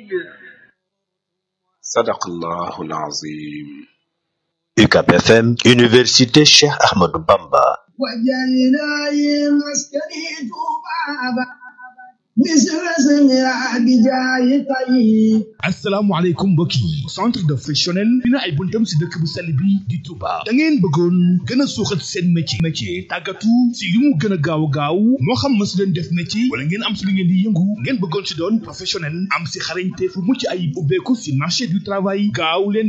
sadaqallahu alazim UCAB FM Université Cheikh Ahmadou Bamba asalaamaaleykum mbokk yi centre de professionnel dina ay buntam si dëkk bu sell bi di Touba da ngeen bëggoon gën a suuxat seen métier métier tàggatu si li mu gën a gaaw gaaw moo xam ma si leen def métier wala ngeen am si li ngeen di yëngu ngeen bëggoon si doon professionnel am si xarañte fu mucc ayib ubbeeku si marché du travail gaaw leen